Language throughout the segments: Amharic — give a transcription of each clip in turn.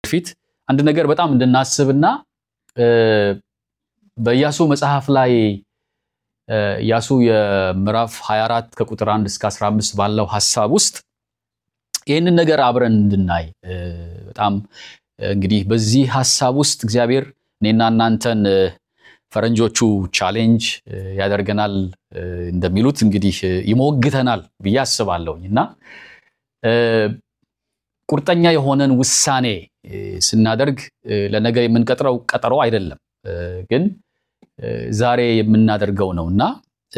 በፊት አንድ ነገር በጣም እንድናስብና በኢያሱ መጽሐፍ ላይ ኢያሱ የምዕራፍ 24 ከቁጥር 1 እስከ 15 ባለው ሐሳብ ውስጥ ይህንን ነገር አብረን እንድናይ በጣም እንግዲህ በዚህ ሐሳብ ውስጥ እግዚአብሔር እኔና እናንተን ፈረንጆቹ ቻሌንጅ ያደርገናል እንደሚሉት እንግዲህ ይሞግተናል ብዬ አስባለሁኝ እና ቁርጠኛ የሆነን ውሳኔ ስናደርግ ለነገ የምንቀጥረው ቀጠሮ አይደለም፣ ግን ዛሬ የምናደርገው ነው እና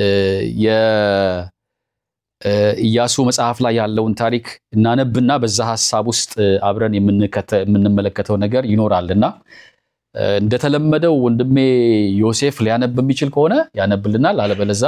የኢያሱ መጽሐፍ ላይ ያለውን ታሪክ እናነብና በዛ ሐሳብ ውስጥ አብረን የምንመለከተው ነገር ይኖራልና እንደተለመደው ወንድሜ ዮሴፍ ሊያነብ የሚችል ከሆነ ያነብልናል። አለበለዛ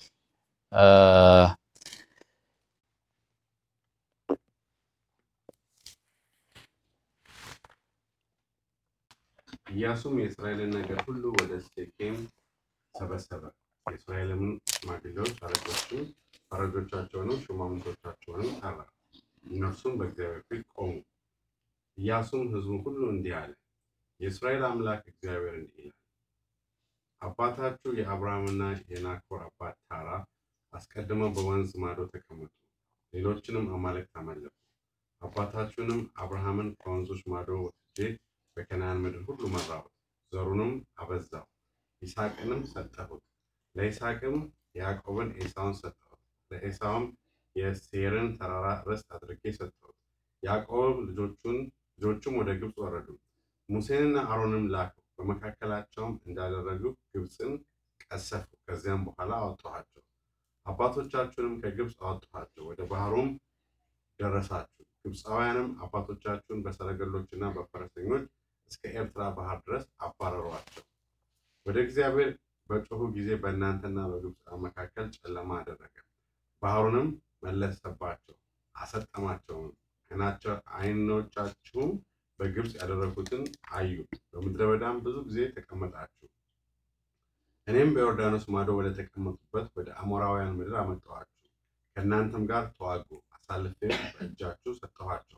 ኢያሱም የእስራኤልን ነገር ሁሉ ወደ ሴኬም ሰበሰበ። የእስራኤልም ሽማግሌዎች አለቆችን፣ ፈረጆቻቸውንም ሹማምንቶቻቸውንም ጠራ። እነርሱም በእግዚአብሔር ፊት ቆሙ። ኢያሱም ሕዝቡን ሁሉ እንዲህ አለ፣ የእስራኤል አምላክ እግዚአብሔር እንዲህ ይላል፣ አባታችሁ የአብርሃምና የናኮር አባት ታራ አስቀድመው በወንዝ ማዶ ተቀመጡ፣ ሌሎችንም አማልክት አመለኩ። አባታችሁንም አብርሃምን ከወንዞች ማዶ ወስጄ በከነዓን ምድር ሁሉ መራሁት፣ ዘሩንም አበዛው፣ ይስሐቅንም ሰጠሁት። ለይስሐቅም ያዕቆብን ኤሳውን ሰጠሁት፣ ለኤሳውም የሴርን ተራራ ርስት አድርጌ ሰጠሁት። ያዕቆብ ልጆቹን ልጆቹም ወደ ግብፅ ወረዱ። ሙሴንና አሮንም ላከው፣ በመካከላቸውም እንዳደረጉ ግብፅን ቀሰፉ። ከዚያም በኋላ አወጣኋቸው፣ አባቶቻችሁንም ከግብፅ አወጣኋቸው፣ ወደ ባህሩም ደረሳችሁ። ግብፃውያንም አባቶቻችሁን በሰረገሎችና በፈረሰኞች እስከ ኤርትራ ባህር ድረስ አባረሯቸው። ወደ እግዚአብሔር በጮሁ ጊዜ በእናንተና በግብፃውያን መካከል ጨለማ አደረገ። ባህሩንም መለሰባቸው፣ አሰጠማቸውም። ዓይኖቻችሁም በግብፅ ያደረጉትን አዩ። በምድረ በዳም ብዙ ጊዜ ተቀመጣችሁ። እኔም በዮርዳኖስ ማዶ ወደ ተቀመጡበት ወደ አሞራውያን ምድር አመጣኋችሁ። ከእናንተም ጋር ተዋጉ። አሳልፌም በእጃችሁ ሰጠኋቸው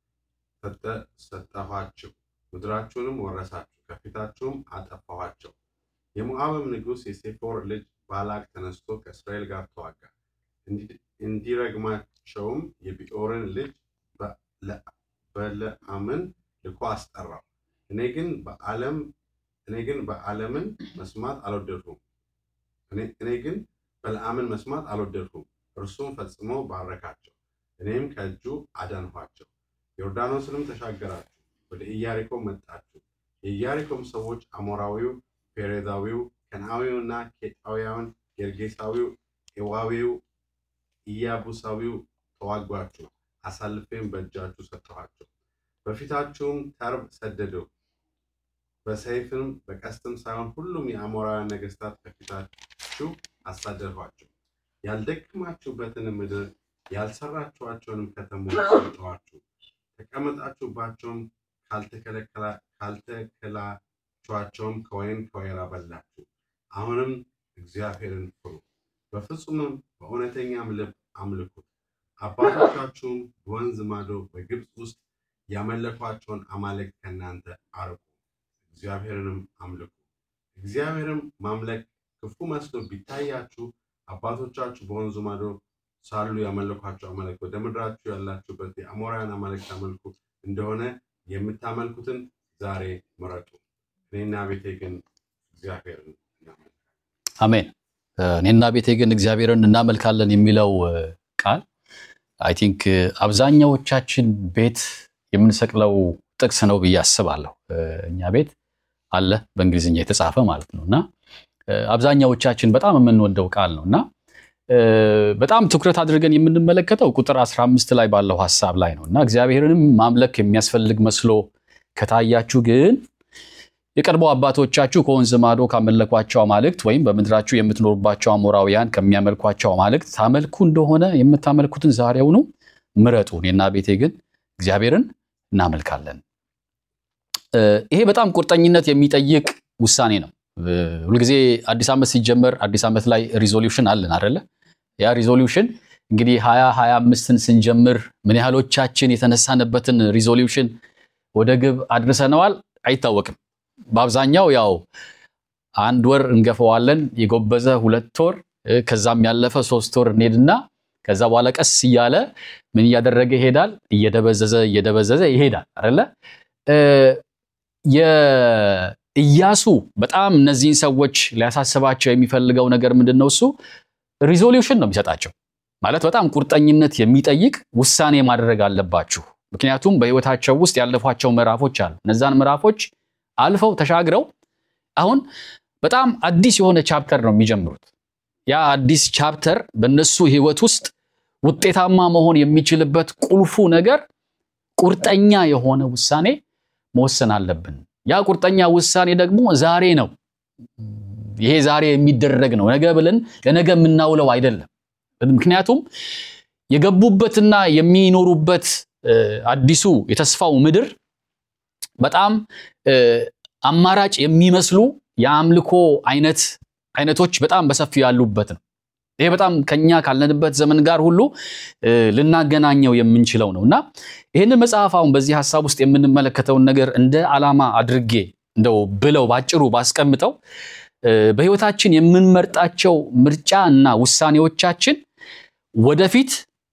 ሰጠኋችሁ። ምድራችሁንም ወረሳችሁ፣ ከፊታችሁም አጠፋኋቸው። የሞዓብም ንጉሥ የሴፎር ልጅ ባላቅ ተነስቶ ከእስራኤል ጋር ተዋጋ። እንዲረግማቸውም የቢኦርን ልጅ በለዓምን ልኮ አስጠራው። እኔ ግን በዓለም እኔ ግን በዓለምን መስማት አልወደድሁም። እኔ ግን በለዓምን መስማት አልወደድሁም። እርሱም ፈጽሞ ባረካቸው፣ እኔም ከእጁ አዳንኋቸው። ዮርዳኖስንም ተሻገራችሁ፣ ወደ ኢያሪኮ መጣችሁ። የኢያሪኮም ሰዎች አሞራዊው፣ ፔሬዛዊው፣ ከነዓዊውና ኬጣውያን፣ ጌርጌሳዊው፣ ኤዋዊው፣ ኢያቡሳዊው ተዋጓችሁ። አሳልፌም በእጃችሁ ሰጠኋቸው። በፊታችሁም ተርብ ሰደደው፣ በሰይፍም በቀስትም ሳይሆን ሁሉም የአሞራውያን ነገሥታት ከፊታችሁ አሳደድኋቸው። ያልደከማችሁበትን ምድር ያልሰራችኋቸውንም ከተሞች ሰጠኋችሁ። ተቀመጣችሁባቸውም፣ ካልተከላችኋቸውም ከወይን ከወይራ በላችሁ። አሁንም እግዚአብሔርን ፍሩ፣ በፍጹምም በእውነተኛም ልብ አምልኩት። አባቶቻችሁም በወንዝ ማዶ በግብፅ ውስጥ ያመለኳቸውን አማልክት ከእናንተ አርቁ፣ እግዚአብሔርንም አምልኩ። እግዚአብሔርም ማምለክ ክፉ መስሎ ቢታያችሁ አባቶቻችሁ በወንዙ ማዶ ሳሉ ያመለኳቸው አማልክት ወደ ምድራችሁ ያላችሁበት የአሞራውያን አማልክት አመልኩ እንደሆነ የምታመልኩትን ዛሬ ምረጡ። እኔና ቤቴ ግን እግዚአብሔርን እናመልካለን። አሜን። እኔና ቤቴ ግን እግዚአብሔርን እናመልካለን የሚለው ቃል አይ ቲንክ አብዛኛዎቻችን ቤት የምንሰቅለው ጥቅስ ነው ብዬ አስባለሁ። እኛ ቤት አለ በእንግሊዝኛ የተጻፈ ማለት ነው እና አብዛኛዎቻችን በጣም የምንወደው ቃል ነው እና በጣም ትኩረት አድርገን የምንመለከተው ቁጥር 15 ላይ ባለው ሀሳብ ላይ ነው እና እግዚአብሔርንም ማምለክ የሚያስፈልግ መስሎ ከታያችሁ ግን የቀድሞ አባቶቻችሁ ከወንዝ ማዶ ካመለኳቸው አማልክት ወይም በምድራችሁ የምትኖሩባቸው አሞራውያን ከሚያመልኳቸው አማልክት ታመልኩ እንደሆነ የምታመልኩትን ዛሬውኑ ምረጡ፣ እኔና ቤቴ ግን እግዚአብሔርን እናመልካለን። ይሄ በጣም ቁርጠኝነት የሚጠይቅ ውሳኔ ነው። ሁልጊዜ አዲስ ዓመት ሲጀመር አዲስ ዓመት ላይ ሪዞሉሽን አለን አደለ? ያ ሪዞሉሽን እንግዲህ ሀያ ሀያ አምስትን ስንጀምር ምን ያህሎቻችን የተነሳንበትን ሪዞሉሽን ወደ ግብ አድርሰነዋል አይታወቅም። በአብዛኛው ያው አንድ ወር እንገፈዋለን፣ የጎበዘ ሁለት ወር ከዛም ያለፈ ሶስት ወር እንሄድና ከዛ በኋላ ቀስ እያለ ምን እያደረገ ይሄዳል? እየደበዘዘ እየደበዘዘ ይሄዳል አይደለ? የኢያሱ በጣም እነዚህን ሰዎች ሊያሳስባቸው የሚፈልገው ነገር ምንድን ነው? እሱ ሪዞሉሽን ነው የሚሰጣቸው። ማለት በጣም ቁርጠኝነት የሚጠይቅ ውሳኔ ማድረግ አለባችሁ። ምክንያቱም በሕይወታቸው ውስጥ ያለፏቸው ምዕራፎች አሉ። እነዛን ምዕራፎች አልፈው ተሻግረው አሁን በጣም አዲስ የሆነ ቻፕተር ነው የሚጀምሩት። ያ አዲስ ቻፕተር በእነሱ ሕይወት ውስጥ ውጤታማ መሆን የሚችልበት ቁልፉ ነገር ቁርጠኛ የሆነ ውሳኔ መወሰን አለብን። ያ ቁርጠኛ ውሳኔ ደግሞ ዛሬ ነው። ይሄ ዛሬ የሚደረግ ነው። ነገ ብለን ለነገ የምናውለው አይደለም። ምክንያቱም የገቡበትና የሚኖሩበት አዲሱ የተስፋው ምድር በጣም አማራጭ የሚመስሉ የአምልኮ አይነት አይነቶች በጣም በሰፊው ያሉበት ነው። ይሄ በጣም ከኛ ካለንበት ዘመን ጋር ሁሉ ልናገናኘው የምንችለው ነው እና ይህንን መጽሐፍ አሁን በዚህ ሀሳብ ውስጥ የምንመለከተውን ነገር እንደ ዓላማ አድርጌ እንደው ብለው ባጭሩ ባስቀምጠው በሕይወታችን የምንመርጣቸው ምርጫ እና ውሳኔዎቻችን ወደፊት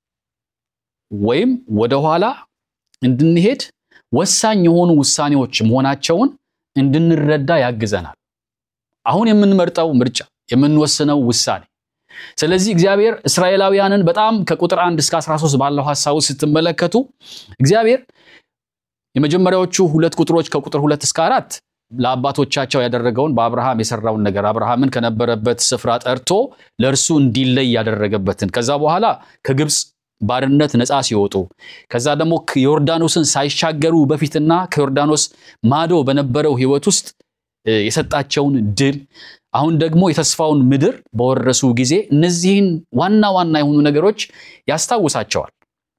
ወይም ወደኋላ እንድንሄድ ወሳኝ የሆኑ ውሳኔዎች መሆናቸውን እንድንረዳ ያግዘናል። አሁን የምንመርጠው ምርጫ የምንወስነው ውሳኔ። ስለዚህ እግዚአብሔር እስራኤላውያንን በጣም ከቁጥር 1 እስከ 13 ባለው ሐሳቡ ስትመለከቱ እግዚአብሔር የመጀመሪያዎቹ ሁለት ቁጥሮች ከቁጥር ሁለት እስከ አራት ለአባቶቻቸው ያደረገውን በአብርሃም የሰራውን ነገር አብርሃምን ከነበረበት ስፍራ ጠርቶ ለእርሱ እንዲለይ ያደረገበትን ከዛ በኋላ ከግብፅ ባርነት ነፃ ሲወጡ ከዛ ደግሞ ዮርዳኖስን ሳይሻገሩ በፊትና ከዮርዳኖስ ማዶ በነበረው ሕይወት ውስጥ የሰጣቸውን ድል አሁን ደግሞ የተስፋውን ምድር በወረሱ ጊዜ እነዚህን ዋና ዋና የሆኑ ነገሮች ያስታውሳቸዋል።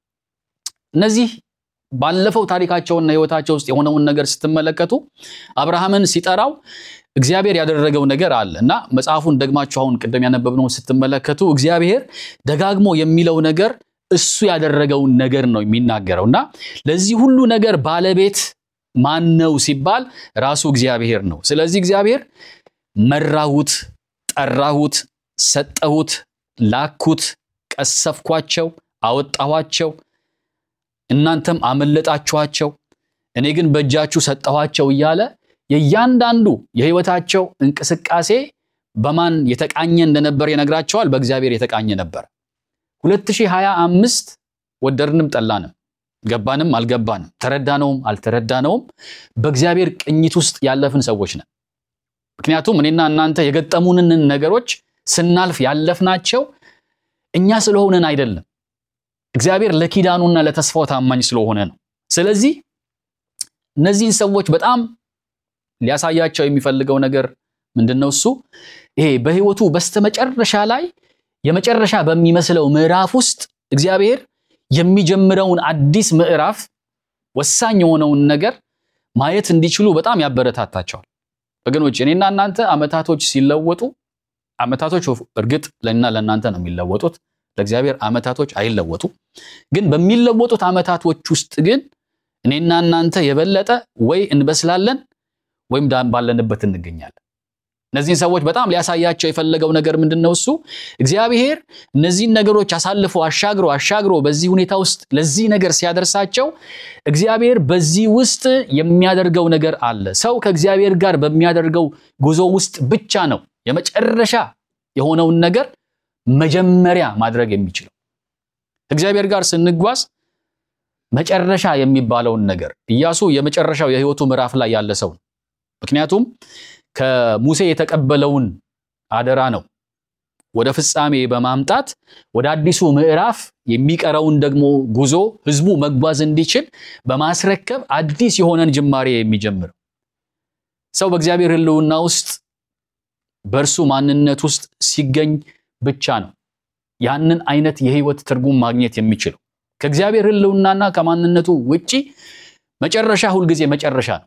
እነዚህ ባለፈው ታሪካቸውና ሕይወታቸው ውስጥ የሆነውን ነገር ስትመለከቱ አብርሃምን ሲጠራው እግዚአብሔር ያደረገው ነገር አለ እና መጽሐፉን ደግማችሁ አሁን ቅድም ያነበብነውን ስትመለከቱ እግዚአብሔር ደጋግሞ የሚለው ነገር እሱ ያደረገውን ነገር ነው የሚናገረው እና ለዚህ ሁሉ ነገር ባለቤት ማን ነው ሲባል ራሱ እግዚአብሔር ነው። ስለዚህ እግዚአብሔር መራሁት፣ ጠራሁት፣ ሰጠሁት፣ ላኩት፣ ቀሰፍኳቸው፣ አወጣኋቸው፣ እናንተም አመለጣችኋቸው፣ እኔ ግን በእጃችሁ ሰጠኋቸው እያለ የእያንዳንዱ የሕይወታቸው እንቅስቃሴ በማን የተቃኘ እንደነበር ይነግራቸዋል። በእግዚአብሔር የተቃኘ ነበር። 2025 ወደድንም ጠላንም ገባንም አልገባንም ተረዳነውም አልተረዳነውም በእግዚአብሔር ቅኝት ውስጥ ያለፍን ሰዎች ነን። ምክንያቱም እኔና እናንተ የገጠሙንን ነገሮች ስናልፍ ያለፍናቸው እኛ ስለሆነን አይደለም፣ እግዚአብሔር ለኪዳኑና ለተስፋው ታማኝ ስለሆነ ነው። ስለዚህ እነዚህን ሰዎች በጣም ሊያሳያቸው የሚፈልገው ነገር ምንድን ነው? እሱ ይሄ በሕይወቱ በስተመጨረሻ ላይ የመጨረሻ በሚመስለው ምዕራፍ ውስጥ እግዚአብሔር የሚጀምረውን አዲስ ምዕራፍ ወሳኝ የሆነውን ነገር ማየት እንዲችሉ በጣም ያበረታታቸዋል። ወገኖች እኔና እናንተ ዓመታቶች ሲለወጡ ዓመታቶች እርግጥ ለእና ለእናንተ ነው የሚለወጡት፣ ለእግዚአብሔር ዓመታቶች አይለወጡ። ግን በሚለወጡት ዓመታቶች ውስጥ ግን እኔና እናንተ የበለጠ ወይ እንበስላለን ወይም ባለንበት እንገኛለን። እነዚህን ሰዎች በጣም ሊያሳያቸው የፈለገው ነገር ምንድን ነው? እሱ እግዚአብሔር እነዚህን ነገሮች አሳልፎ አሻግሮ አሻግሮ በዚህ ሁኔታ ውስጥ ለዚህ ነገር ሲያደርሳቸው እግዚአብሔር በዚህ ውስጥ የሚያደርገው ነገር አለ። ሰው ከእግዚአብሔር ጋር በሚያደርገው ጉዞ ውስጥ ብቻ ነው የመጨረሻ የሆነውን ነገር መጀመሪያ ማድረግ የሚችለው። ከእግዚአብሔር ጋር ስንጓዝ መጨረሻ የሚባለውን ነገር ኢያሱ የመጨረሻው የሕይወቱ ምዕራፍ ላይ ያለ ሰው ነው። ምክንያቱም ከሙሴ የተቀበለውን አደራ ነው ወደ ፍጻሜ በማምጣት ወደ አዲሱ ምዕራፍ የሚቀረውን ደግሞ ጉዞ ሕዝቡ መጓዝ እንዲችል በማስረከብ አዲስ የሆነን ጅማሬ የሚጀምረው ሰው በእግዚአብሔር ሕልውና ውስጥ በእርሱ ማንነት ውስጥ ሲገኝ ብቻ ነው ያንን አይነት የህይወት ትርጉም ማግኘት የሚችለው። ከእግዚአብሔር ሕልውናና ከማንነቱ ውጪ መጨረሻ ሁልጊዜ መጨረሻ ነው።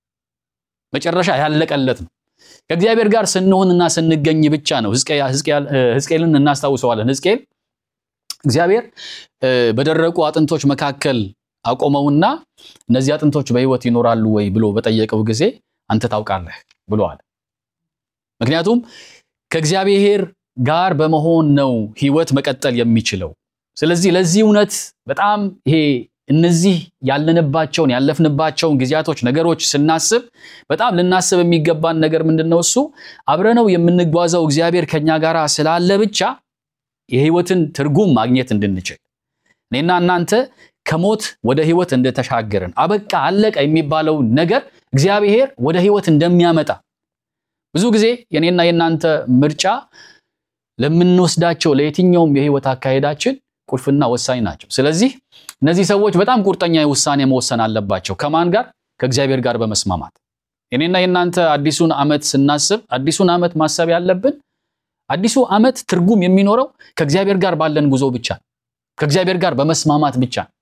መጨረሻ ያለቀለት ነው። ከእግዚአብሔር ጋር ስንሆንና ስንገኝ ብቻ ነው። ሕዝቅኤልን እናስታውሰዋለን። ሕዝቅኤል እግዚአብሔር በደረቁ አጥንቶች መካከል አቆመውና እነዚህ አጥንቶች በሕይወት ይኖራሉ ወይ ብሎ በጠየቀው ጊዜ አንተ ታውቃለህ ብለዋል። ምክንያቱም ከእግዚአብሔር ጋር በመሆን ነው ሕይወት መቀጠል የሚችለው። ስለዚህ ለዚህ እውነት በጣም ይሄ እነዚህ ያለንባቸውን ያለፍንባቸውን ጊዜያቶች ነገሮች ስናስብ በጣም ልናስብ የሚገባን ነገር ምንድን ነው? እሱ አብረነው የምንጓዘው እግዚአብሔር ከኛ ጋር ስላለ ብቻ የሕይወትን ትርጉም ማግኘት እንድንችል እኔና እናንተ ከሞት ወደ ሕይወት እንደተሻገርን አበቃ አለቀ የሚባለው ነገር እግዚአብሔር ወደ ሕይወት እንደሚያመጣ ብዙ ጊዜ የኔና የእናንተ ምርጫ ለምንወስዳቸው ለየትኛውም የሕይወት አካሄዳችን ቁልፍና ወሳኝ ናቸው። ስለዚህ እነዚህ ሰዎች በጣም ቁርጠኛ ውሳኔ መወሰን አለባቸው። ከማን ጋር? ከእግዚአብሔር ጋር በመስማማት የኔና የእናንተ አዲሱን ዓመት ስናስብ አዲሱን ዓመት ማሰብ ያለብን አዲሱ ዓመት ትርጉም የሚኖረው ከእግዚአብሔር ጋር ባለን ጉዞ ብቻ ነው። ከእግዚአብሔር ጋር በመስማማት ብቻ ነው።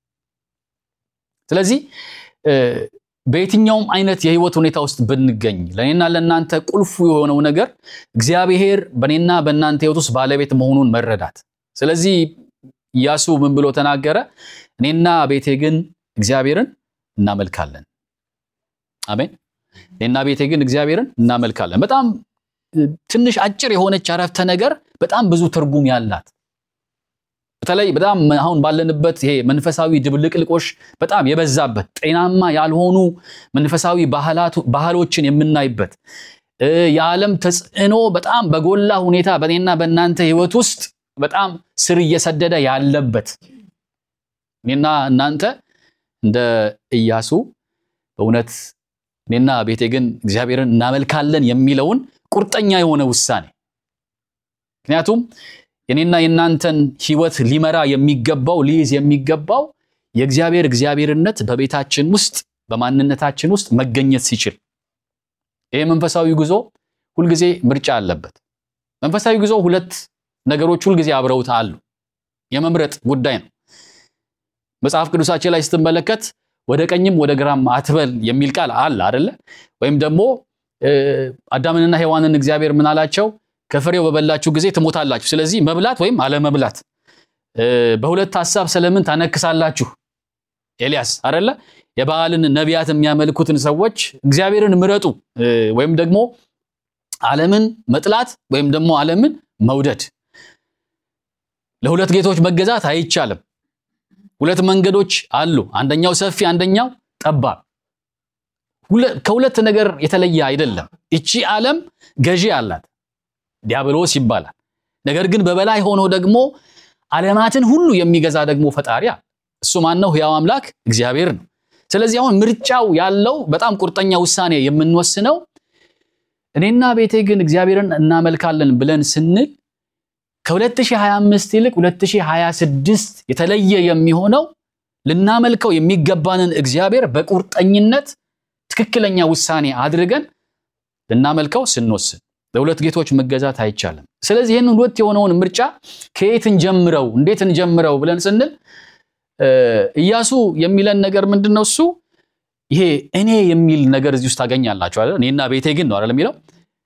ስለዚህ በየትኛውም አይነት የህይወት ሁኔታ ውስጥ ብንገኝ ለእኔና ለእናንተ ቁልፉ የሆነው ነገር እግዚአብሔር በእኔና በእናንተ ህይወት ውስጥ ባለቤት መሆኑን መረዳት። ስለዚህ ኢያሱ ምን ብሎ ተናገረ? እኔና ቤቴ ግን እግዚአብሔርን እናመልካለን። አሜን። እኔና ቤቴ ግን እግዚአብሔርን እናመልካለን። በጣም ትንሽ አጭር የሆነች አረፍተ ነገር በጣም ብዙ ትርጉም ያላት በተለይ በጣም አሁን ባለንበት ይሄ መንፈሳዊ ድብልቅልቆሽ በጣም የበዛበት ጤናማ ያልሆኑ መንፈሳዊ ባህሎችን የምናይበት የዓለም ተጽዕኖ በጣም በጎላ ሁኔታ በእኔና በእናንተ ህይወት ውስጥ በጣም ስር እየሰደደ ያለበት እኔና እናንተ እንደ ኢያሱ በእውነት እኔና ቤቴ ግን እግዚአብሔርን እናመልካለን የሚለውን ቁርጠኛ የሆነ ውሳኔ ምክንያቱም የኔና የእናንተን ህይወት ሊመራ የሚገባው ሊይዝ የሚገባው የእግዚአብሔር እግዚአብሔርነት በቤታችን ውስጥ በማንነታችን ውስጥ መገኘት ሲችል ይህ መንፈሳዊ ጉዞ ሁልጊዜ ምርጫ አለበት። መንፈሳዊ ጉዞ ሁለት ነገሮች ሁልጊዜ አብረውት አሉ። የመምረጥ ጉዳይ ነው። መጽሐፍ ቅዱሳችን ላይ ስትመለከት ወደ ቀኝም ወደ ግራም አትበል የሚል ቃል አለ አደለ? ወይም ደግሞ አዳምንና ሔዋንን እግዚአብሔር ምን አላቸው? ከፍሬው በበላችሁ ጊዜ ትሞታላችሁ። ስለዚህ መብላት ወይም አለመብላት በሁለት ሀሳብ ስለምን ታነክሳላችሁ? ኤልያስ አደለ? የበዓልን ነቢያት የሚያመልኩትን ሰዎች እግዚአብሔርን ምረጡ ወይም ደግሞ ዓለምን መጥላት ወይም ደግሞ ዓለምን መውደድ። ለሁለት ጌቶች መገዛት አይቻልም። ሁለት መንገዶች አሉ። አንደኛው ሰፊ፣ አንደኛው ጠባብ። ከሁለት ነገር የተለየ አይደለም። እቺ ዓለም ገዢ አላት ዲያብሎስ ይባላል። ነገር ግን በበላይ ሆኖ ደግሞ ዓለማትን ሁሉ የሚገዛ ደግሞ ፈጣሪ አለ። እሱ ማን ነው? ሕያው አምላክ እግዚአብሔር ነው። ስለዚህ አሁን ምርጫው ያለው በጣም ቁርጠኛ ውሳኔ የምንወስነው እኔና ቤቴ ግን እግዚአብሔርን እናመልካለን ብለን ስንል ከ2025 ይልቅ 2026 የተለየ የሚሆነው ልናመልከው የሚገባንን እግዚአብሔር በቁርጠኝነት ትክክለኛ ውሳኔ አድርገን ልናመልከው ስንወስን ለሁለት ጌቶች መገዛት አይቻልም። ስለዚህ ይህንን ሁለት የሆነውን ምርጫ ከየት እንጀምረው፣ እንዴት እንጀምረው ብለን ስንል ኢያሱ የሚለን ነገር ምንድን ነው? እሱ ይሄ እኔ የሚል ነገር እዚህ ውስጥ ታገኛላችሁ አይደል? እኔና ቤቴ ግን ነው አይደል የሚለው።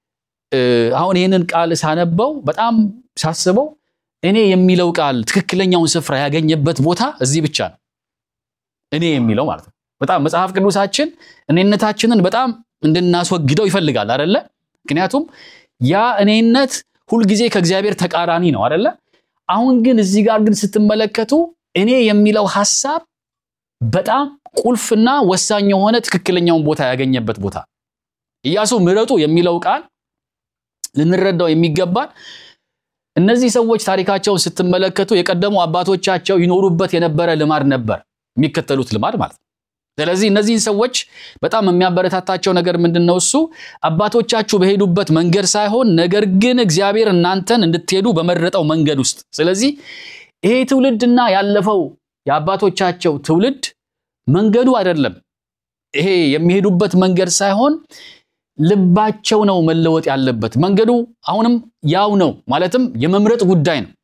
አሁን ይህንን ቃል ሳነበው በጣም ሳስበው እኔ የሚለው ቃል ትክክለኛውን ስፍራ ያገኘበት ቦታ እዚህ ብቻ ነው። እኔ የሚለው ማለት ነው። በጣም መጽሐፍ ቅዱሳችን እኔነታችንን በጣም እንድናስወግደው ይፈልጋል አይደለ? ምክንያቱም ያ እኔነት ሁልጊዜ ከእግዚአብሔር ተቃራኒ ነው አይደለ? አሁን ግን እዚህ ጋር ግን ስትመለከቱ እኔ የሚለው ሐሳብ በጣም ቁልፍና ወሳኝ የሆነ ትክክለኛውን ቦታ ያገኘበት ቦታ ኢያሱ ምረጡ የሚለው ቃል ልንረዳው የሚገባን እነዚህ ሰዎች ታሪካቸውን ስትመለከቱ የቀደሙ አባቶቻቸው ይኖሩበት የነበረ ልማድ ነበር፣ የሚከተሉት ልማድ ማለት ነው። ስለዚህ እነዚህን ሰዎች በጣም የሚያበረታታቸው ነገር ምንድን ነው? እሱ አባቶቻችሁ በሄዱበት መንገድ ሳይሆን ነገር ግን እግዚአብሔር እናንተን እንድትሄዱ በመረጠው መንገድ ውስጥ። ስለዚህ ይሄ ትውልድና ያለፈው የአባቶቻቸው ትውልድ መንገዱ አይደለም፣ ይሄ የሚሄዱበት መንገድ ሳይሆን ልባቸው ነው መለወጥ ያለበት። መንገዱ አሁንም ያው ነው፣ ማለትም የመምረጥ ጉዳይ ነው።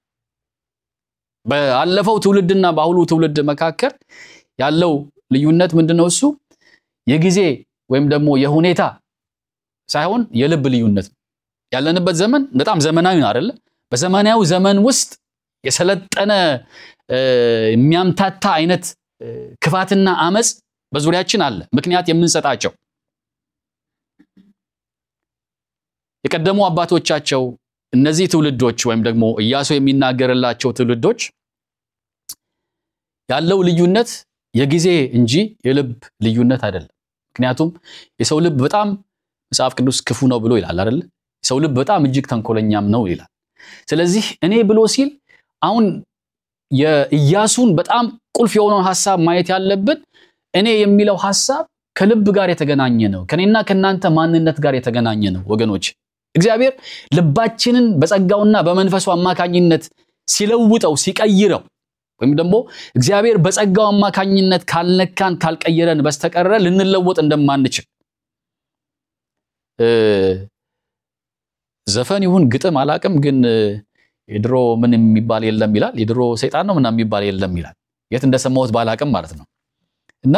ባለፈው ትውልድና በአሁኑ ትውልድ መካከል ያለው ልዩነት ምንድነው? እሱ የጊዜ ወይም ደግሞ የሁኔታ ሳይሆን የልብ ልዩነት ነው። ያለንበት ዘመን በጣም ዘመናዊ ነው አይደለ? በዘመናዊ ዘመን ውስጥ የሰለጠነ የሚያምታታ አይነት ክፋትና አመፅ በዙሪያችን አለ። ምክንያት የምንሰጣቸው የቀደሙ አባቶቻቸው እነዚህ ትውልዶች ወይም ደግሞ ኢያሱ የሚናገርላቸው ትውልዶች ያለው ልዩነት የጊዜ እንጂ የልብ ልዩነት አይደለም። ምክንያቱም የሰው ልብ በጣም መጽሐፍ ቅዱስ ክፉ ነው ብሎ ይላል አይደለ? የሰው ልብ በጣም እጅግ ተንኮለኛም ነው ይላል። ስለዚህ እኔ ብሎ ሲል አሁን የኢያሱን በጣም ቁልፍ የሆነውን ሐሳብ ማየት ያለብን እኔ የሚለው ሐሳብ ከልብ ጋር የተገናኘ ነው። ከኔና ከእናንተ ማንነት ጋር የተገናኘ ነው ወገኖች። እግዚአብሔር ልባችንን በጸጋውና በመንፈሱ አማካኝነት ሲለውጠው ሲቀይረው ወይም ደግሞ እግዚአብሔር በጸጋው አማካኝነት ካልነካን ካልቀየረን በስተቀረ ልንለወጥ እንደማንችል ዘፈን ይሁን ግጥም አላቅም፣ ግን የድሮ ምን የሚባል የለም ይላል። የድሮ ሰይጣን ነው ምናምን የሚባል የለም ይላል። የት እንደሰማሁት ባላቅም ማለት ነው። እና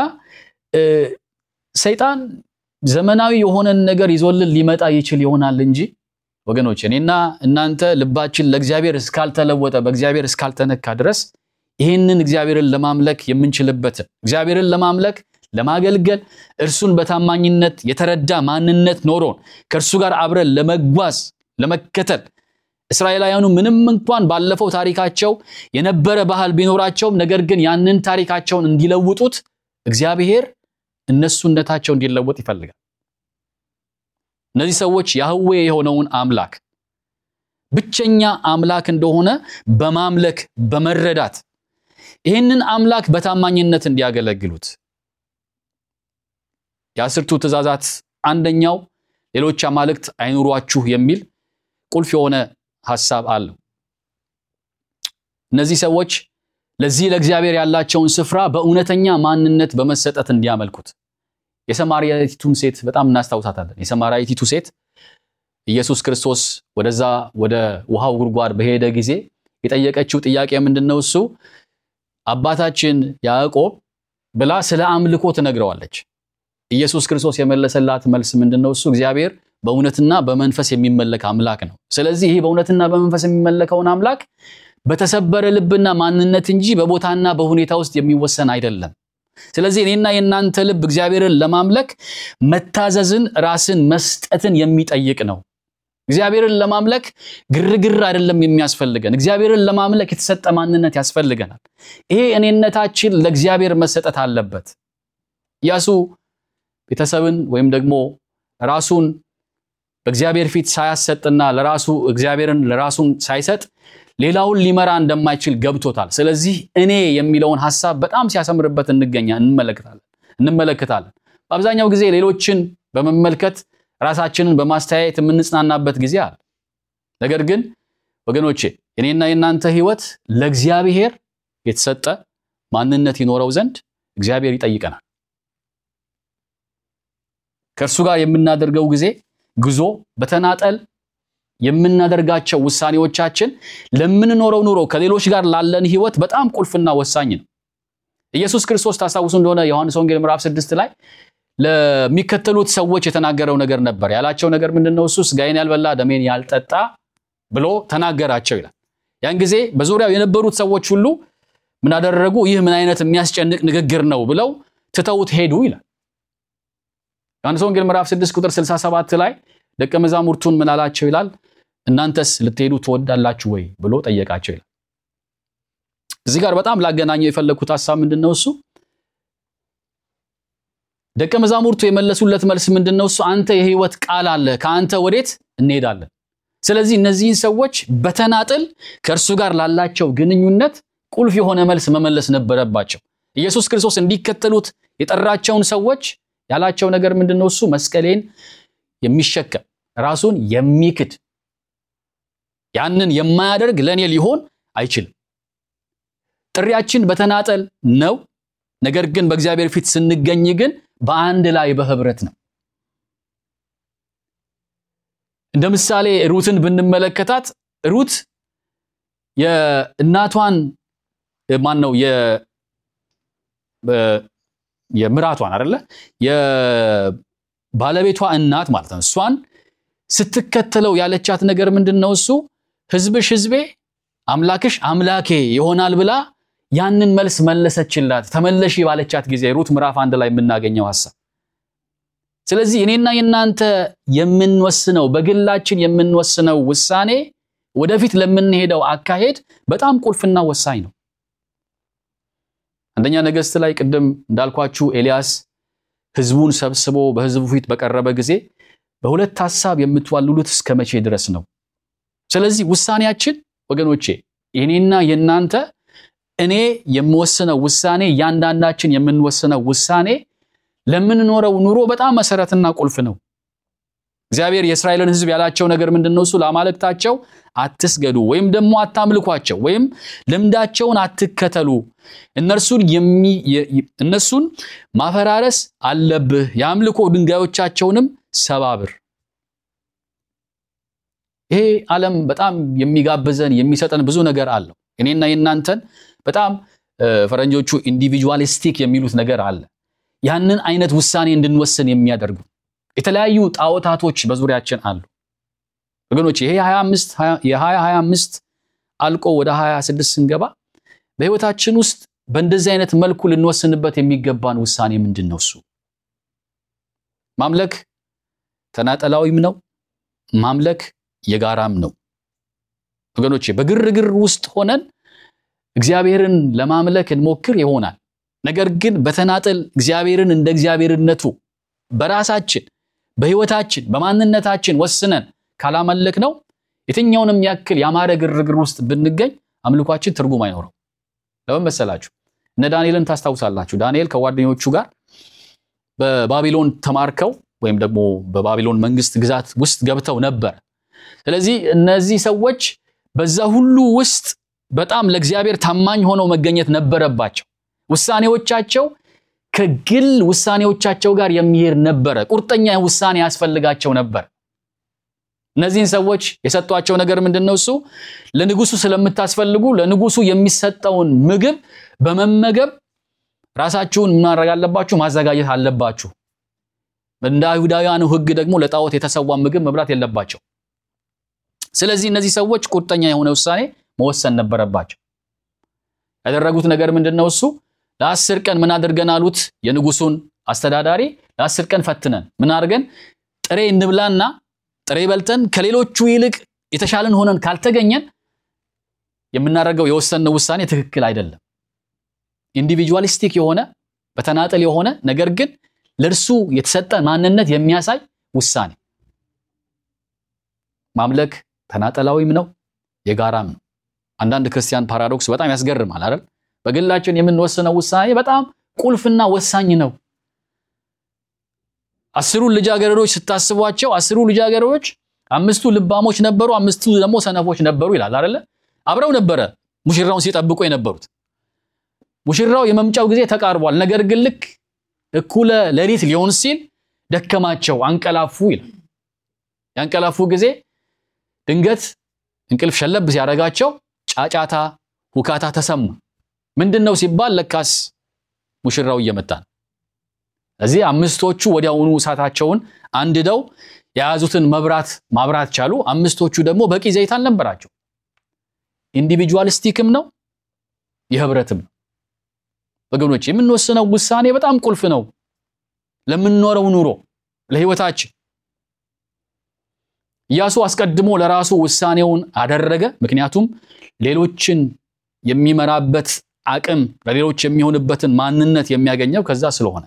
ሰይጣን ዘመናዊ የሆነን ነገር ይዞልን ሊመጣ ይችል ይሆናል እንጂ ወገኖች፣ እኔና እናንተ ልባችን ለእግዚአብሔር እስካልተለወጠ በእግዚአብሔር እስካልተነካ ድረስ ይህንን እግዚአብሔርን ለማምለክ የምንችልበትን እግዚአብሔርን ለማምለክ ለማገልገል እርሱን በታማኝነት የተረዳ ማንነት ኖሮን ከእርሱ ጋር አብረን ለመጓዝ ለመከተል እስራኤላውያኑ ምንም እንኳን ባለፈው ታሪካቸው የነበረ ባህል ቢኖራቸውም ነገር ግን ያንን ታሪካቸውን እንዲለውጡት እግዚአብሔር እነሱነታቸው እንዲለወጥ ይፈልጋል። እነዚህ ሰዎች ያህዌ የሆነውን አምላክ ብቸኛ አምላክ እንደሆነ በማምለክ በመረዳት ይህንን አምላክ በታማኝነት እንዲያገለግሉት የአስርቱ ትእዛዛት አንደኛው ሌሎች አማልክት አይኑሯችሁ የሚል ቁልፍ የሆነ ሐሳብ አለው። እነዚህ ሰዎች ለዚህ ለእግዚአብሔር ያላቸውን ስፍራ በእውነተኛ ማንነት በመሰጠት እንዲያመልኩት የሰማርያቲቱን ሴት በጣም እናስታውሳታለን። የሰማርያቲቱ ሴት ኢየሱስ ክርስቶስ ወደዛ ወደ ውሃው ጉድጓድ በሄደ ጊዜ የጠየቀችው ጥያቄ ምንድን ነው? እሱ አባታችን ያዕቆብ ብላ ስለ አምልኮ ትነግረዋለች። ኢየሱስ ክርስቶስ የመለሰላት መልስ ምንድን ነው? እሱ እግዚአብሔር በእውነትና በመንፈስ የሚመለክ አምላክ ነው። ስለዚህ ይህ በእውነትና በመንፈስ የሚመለከውን አምላክ በተሰበረ ልብና ማንነት እንጂ በቦታና በሁኔታ ውስጥ የሚወሰን አይደለም። ስለዚህ እኔና የእናንተ ልብ እግዚአብሔርን ለማምለክ መታዘዝን፣ ራስን መስጠትን የሚጠይቅ ነው። እግዚአብሔርን ለማምለክ ግርግር አይደለም የሚያስፈልገን። እግዚአብሔርን ለማምለክ የተሰጠ ማንነት ያስፈልገናል። ይሄ እኔነታችን ለእግዚአብሔር መሰጠት አለበት። ኢያሱ ቤተሰብን ወይም ደግሞ ራሱን በእግዚአብሔር ፊት ሳያሰጥና ለራሱ እግዚአብሔርን ለራሱን ሳይሰጥ ሌላውን ሊመራ እንደማይችል ገብቶታል። ስለዚህ እኔ የሚለውን ሐሳብ በጣም ሲያሰምርበት እንገኛ እንመለከታለን እንመለከታለን። በአብዛኛው ጊዜ ሌሎችን በመመልከት ራሳችንን በማስተያየት የምንጽናናበት ጊዜ አለ። ነገር ግን ወገኖቼ የኔና የእናንተ ሕይወት ለእግዚአብሔር የተሰጠ ማንነት ይኖረው ዘንድ እግዚአብሔር ይጠይቀናል። ከእርሱ ጋር የምናደርገው ጊዜ ጉዞ በተናጠል የምናደርጋቸው ውሳኔዎቻችን ለምንኖረው ኑሮ ከሌሎች ጋር ላለን ሕይወት በጣም ቁልፍና ወሳኝ ነው። ኢየሱስ ክርስቶስ ታስታውሱ እንደሆነ ዮሐንስ ወንጌል ምዕራፍ ስድስት ላይ ለሚከተሉት ሰዎች የተናገረው ነገር ነበር። ያላቸው ነገር ምንድን ነው? እሱ ሥጋዬን ያልበላ ደሜን ያልጠጣ ብሎ ተናገራቸው ይላል። ያን ጊዜ በዙሪያው የነበሩት ሰዎች ሁሉ ምን አደረጉ? ይህ ምን አይነት የሚያስጨንቅ ንግግር ነው ብለው ትተውት ሄዱ ይላል። ዮሐንስ ወንጌል ምዕራፍ 6 ቁጥር 67 ላይ ደቀ መዛሙርቱን ምን አላቸው ይላል? እናንተስ ልትሄዱ ትወዳላችሁ ወይ ብሎ ጠየቃቸው ይላል። እዚህ ጋር በጣም ላገናኘው የፈለግኩት ሐሳብ ምንድን ነው? እሱ ደቀ መዛሙርቱ የመለሱለት መልስ ምንድን ነው? እሱ አንተ የሕይወት ቃል አለ፣ ከአንተ ወዴት እንሄዳለን? ስለዚህ እነዚህን ሰዎች በተናጥል ከእርሱ ጋር ላላቸው ግንኙነት ቁልፍ የሆነ መልስ መመለስ ነበረባቸው። ኢየሱስ ክርስቶስ እንዲከተሉት የጠራቸውን ሰዎች ያላቸው ነገር ምንድን ነው? እሱ መስቀሌን የሚሸከም ራሱን የሚክድ ያንን የማያደርግ ለእኔ ሊሆን አይችልም። ጥሪያችን በተናጠል ነው። ነገር ግን በእግዚአብሔር ፊት ስንገኝ ግን በአንድ ላይ በህብረት ነው። እንደ ምሳሌ ሩትን ብንመለከታት ሩት የእናቷን ማን ነው የምራቷን አይደለ የባለቤቷ እናት ማለት ነው። እሷን ስትከተለው ያለቻት ነገር ምንድን ነው? እሱ ህዝብሽ ህዝቤ አምላክሽ አምላኬ ይሆናል ብላ ያንን መልስ መለሰችላት። ተመለሺ ባለቻት ጊዜ ሩት ምዕራፍ አንድ ላይ የምናገኘው ሐሳብ። ስለዚህ እኔና የእናንተ የምንወስነው በግላችን የምንወስነው ውሳኔ ወደፊት ለምንሄደው አካሄድ በጣም ቁልፍና ወሳኝ ነው። አንደኛ ነገሥት ላይ ቅድም እንዳልኳችሁ ኤልያስ ሕዝቡን ሰብስቦ በሕዝቡ ፊት በቀረበ ጊዜ በሁለት ሐሳብ የምትዋልሉት እስከ መቼ ድረስ ነው? ስለዚህ ውሳኔያችን ወገኖቼ የኔና የእናንተ እኔ የምወስነው ውሳኔ እያንዳንዳችን የምንወስነው ውሳኔ ለምንኖረው ኑሮ በጣም መሰረትና ቁልፍ ነው። እግዚአብሔር የእስራኤልን ሕዝብ ያላቸው ነገር ምንድን ነው? እሱ ለአማልክታቸው አትስገዱ ወይም ደግሞ አታምልኳቸው ወይም ልምዳቸውን አትከተሉ፣ እነርሱን እነሱን ማፈራረስ አለብህ፣ የአምልኮ ድንጋዮቻቸውንም ሰባብር። ይሄ ዓለም በጣም የሚጋብዘን የሚሰጠን ብዙ ነገር አለው። እኔና የእናንተን በጣም ፈረንጆቹ ኢንዲቪጁዋሊስቲክ የሚሉት ነገር አለ። ያንን አይነት ውሳኔ እንድንወስን የሚያደርጉ የተለያዩ ጣዖታቶች በዙሪያችን አሉ ወገኖች። ይሄ የ2025 አልቆ ወደ 26 ስንገባ በህይወታችን ውስጥ በእንደዚህ አይነት መልኩ ልንወስንበት የሚገባን ውሳኔ ምንድን ነው? እሱ ማምለክ ተናጠላዊም ነው፣ ማምለክ የጋራም ነው ወገኖቼ። በግርግር ውስጥ ሆነን እግዚአብሔርን ለማምለክ እንሞክር ይሆናል። ነገር ግን በተናጠል እግዚአብሔርን እንደ እግዚአብሔርነቱ በራሳችን በህይወታችን በማንነታችን ወስነን ካላመለክ ነው የትኛውንም ያክል ያማረ ግርግር ውስጥ ብንገኝ አምልኳችን ትርጉም አይኖረው። ለምን መሰላችሁ? እነ ዳንኤልን ታስታውሳላችሁ። ዳንኤል ከጓደኞቹ ጋር በባቢሎን ተማርከው ወይም ደግሞ በባቢሎን መንግስት ግዛት ውስጥ ገብተው ነበር። ስለዚህ እነዚህ ሰዎች በዛ ሁሉ ውስጥ በጣም ለእግዚአብሔር ታማኝ ሆነው መገኘት ነበረባቸው። ውሳኔዎቻቸው ከግል ውሳኔዎቻቸው ጋር የሚሄድ ነበረ። ቁርጠኛ ውሳኔ ያስፈልጋቸው ነበር። እነዚህን ሰዎች የሰጧቸው ነገር ምንድን ነው? እሱ ለንጉሱ ስለምታስፈልጉ ለንጉሱ የሚሰጠውን ምግብ በመመገብ ራሳችሁን ማድረግ አለባችሁ፣ ማዘጋጀት አለባችሁ። እንደ አይሁዳውያኑ ሕግ ደግሞ ለጣዖት የተሰዋ ምግብ መብላት የለባቸው። ስለዚህ እነዚህ ሰዎች ቁርጠኛ የሆነ ውሳኔ መወሰን ነበረባቸው። ያደረጉት ነገር ምንድን ነው? እሱ ለአስር ቀን ምን አድርገን አሉት የንጉሱን አስተዳዳሪ፣ ለአስር ቀን ፈትነን ምን አድርገን ጥሬ እንብላና ጥሬ በልተን ከሌሎቹ ይልቅ የተሻለን ሆነን ካልተገኘን የምናደርገው የወሰንነው ውሳኔ ትክክል አይደለም። ኢንዲቪጁዋሊስቲክ የሆነ በተናጠል የሆነ ነገር ግን ለእርሱ የተሰጠ ማንነት የሚያሳይ ውሳኔ። ማምለክ ተናጠላዊም ነው የጋራም ነው። አንዳንድ ክርስቲያን ፓራዶክስ በጣም ያስገርማል አይደል? በግላችን የምንወስነው ውሳኔ በጣም ቁልፍና ወሳኝ ነው። አስሩን ልጃገረዶች ስታስቧቸው አስሩ ልጃገረዶች አምስቱ ልባሞች ነበሩ፣ አምስቱ ደግሞ ሰነፎች ነበሩ ይላል አይደለ? አብረው ነበረ ሙሽራውን ሲጠብቁ የነበሩት። ሙሽራው የመምጫው ጊዜ ተቃርቧል። ነገር ግን ልክ እኩለ ሌሊት ሊሆን ሲል ደከማቸው፣ አንቀላፉ ይላል። ያንቀላፉ ጊዜ ድንገት እንቅልፍ ሸለብ ሲያደርጋቸው ጫጫታ፣ ሁካታ ተሰማ። ምንድን ነው ሲባል ለካስ ሙሽራው እየመጣ ነው። እዚህ አምስቶቹ ወዲያውኑ እሳታቸውን አንድደው የያዙትን መብራት ማብራት ቻሉ። አምስቶቹ ደግሞ በቂ ዘይት አልነበራቸው። ኢንዲቪጁዋሊስቲክም ነው የህብረትም ነው። ወገኖች የምንወስነው ውሳኔ በጣም ቁልፍ ነው ለምንኖረው ኑሮ ለህይወታችን። ኢያሱ አስቀድሞ ለራሱ ውሳኔውን አደረገ። ምክንያቱም ሌሎችን የሚመራበት አቅም ለሌሎች የሚሆንበትን ማንነት የሚያገኘው ከዛ ስለሆነ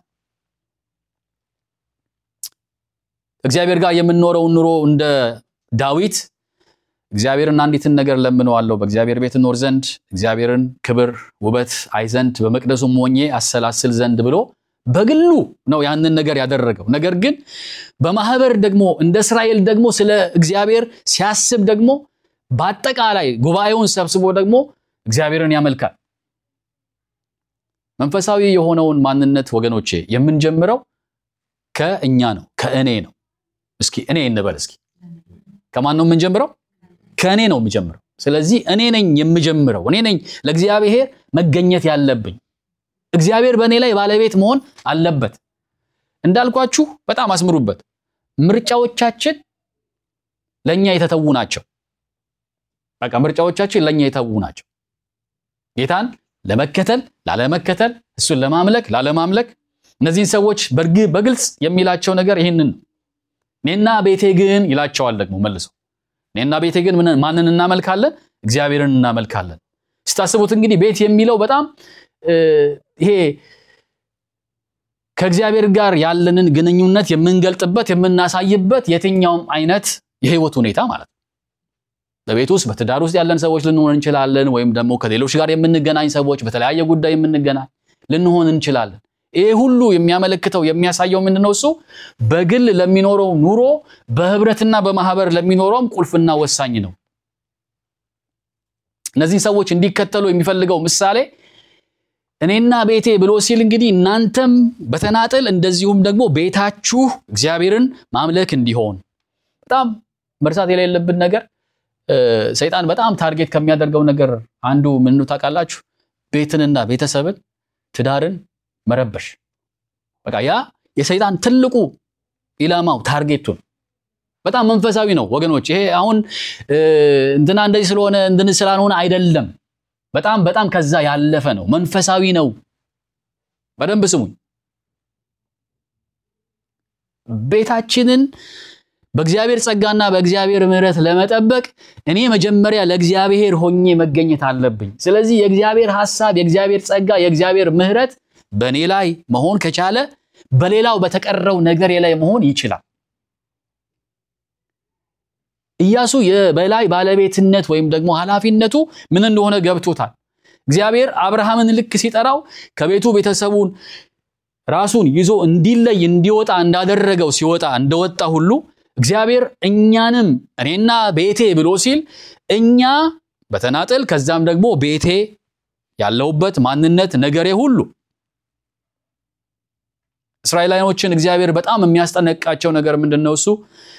እግዚአብሔር ጋር የምንኖረውን ኑሮ እንደ ዳዊት እግዚአብሔርን አንዲትን ነገር ለምነዋለሁ፣ በእግዚአብሔር ቤት እኖር ዘንድ እግዚአብሔርን ክብር ውበት አይ ዘንድ በመቅደሱም ሆኜ አሰላስል ዘንድ ብሎ በግሉ ነው ያንን ነገር ያደረገው። ነገር ግን በማህበር ደግሞ እንደ እስራኤል ደግሞ ስለ እግዚአብሔር ሲያስብ ደግሞ በአጠቃላይ ጉባኤውን ሰብስቦ ደግሞ እግዚአብሔርን ያመልካል። መንፈሳዊ የሆነውን ማንነት ወገኖቼ የምንጀምረው ከእኛ ነው፣ ከእኔ ነው። እስኪ እኔ እንበል እስኪ ከማን ነው የምንጀምረው? ከእኔ ነው የምጀምረው። ስለዚህ እኔ ነኝ የምጀምረው። እኔ ነኝ ለእግዚአብሔር መገኘት ያለብኝ። እግዚአብሔር በእኔ ላይ ባለቤት መሆን አለበት። እንዳልኳችሁ በጣም አስምሩበት። ምርጫዎቻችን ለእኛ የተተዉ ናቸው። በቃ ምርጫዎቻችን ለእኛ የተተዉ ናቸው። ጌታን ለመከተል ላለመከተል፣ እሱን ለማምለክ ላለማምለክ፣ እነዚህን ሰዎች በግልጽ የሚላቸው ነገር ይህንን ነው። እኔና ቤቴ ግን ይላቸዋል ደግሞ መልሶ እኔና ቤቴ ግን ማንን እናመልካለን? እግዚአብሔርን እናመልካለን። ስታስቡት እንግዲህ ቤት የሚለው በጣም ይሄ ከእግዚአብሔር ጋር ያለንን ግንኙነት የምንገልጥበት የምናሳይበት የትኛውም አይነት የህይወት ሁኔታ ማለት ነው። በቤት ውስጥ በትዳር ውስጥ ያለን ሰዎች ልንሆን እንችላለን። ወይም ደግሞ ከሌሎች ጋር የምንገናኝ ሰዎች በተለያየ ጉዳይ የምንገናኝ ልንሆን እንችላለን። ይሄ ሁሉ የሚያመለክተው የሚያሳየው ምንድነው? እሱ በግል ለሚኖረው ኑሮ በህብረትና በማህበር ለሚኖረውም ቁልፍና ወሳኝ ነው። እነዚህን ሰዎች እንዲከተሉ የሚፈልገው ምሳሌ እኔና ቤቴ ብሎ ሲል እንግዲህ እናንተም በተናጠል እንደዚሁም ደግሞ ቤታችሁ እግዚአብሔርን ማምለክ እንዲሆን በጣም መርሳት የሌለብን ነገር ሰይጣን በጣም ታርጌት ከሚያደርገው ነገር አንዱ ምን ታውቃላችሁ? ቤትንና ቤተሰብን ትዳርን መረበሽ። በቃ ያ የሰይጣን ትልቁ ኢላማው ታርጌቱ ነው። በጣም መንፈሳዊ ነው ወገኖች። ይሄ አሁን እንትና እንደዚህ ስለሆነ እንትን ስላልሆነ አይደለም። በጣም በጣም ከዛ ያለፈ ነው። መንፈሳዊ ነው። በደንብ ስሙኝ። ቤታችንን በእግዚአብሔር ጸጋና በእግዚአብሔር ምሕረት ለመጠበቅ እኔ መጀመሪያ ለእግዚአብሔር ሆኜ መገኘት አለብኝ። ስለዚህ የእግዚአብሔር ሐሳብ፣ የእግዚአብሔር ጸጋ፣ የእግዚአብሔር ምሕረት በእኔ ላይ መሆን ከቻለ በሌላው በተቀረው ነገሬ ላይ መሆን ይችላል። ኢያሱ የበላይ ባለቤትነት ወይም ደግሞ ኃላፊነቱ ምን እንደሆነ ገብቶታል። እግዚአብሔር አብርሃምን ልክ ሲጠራው ከቤቱ ቤተሰቡን ራሱን ይዞ እንዲለይ እንዲወጣ እንዳደረገው ሲወጣ እንደወጣ ሁሉ እግዚአብሔር እኛንም እኔና ቤቴ ብሎ ሲል እኛ በተናጠል ከዛም ደግሞ ቤቴ ያለውበት ማንነት ነገሬ ሁሉ እስራኤላውያኖችን እግዚአብሔር በጣም የሚያስጠነቅቃቸው ነገር ምንድን ነው? እሱ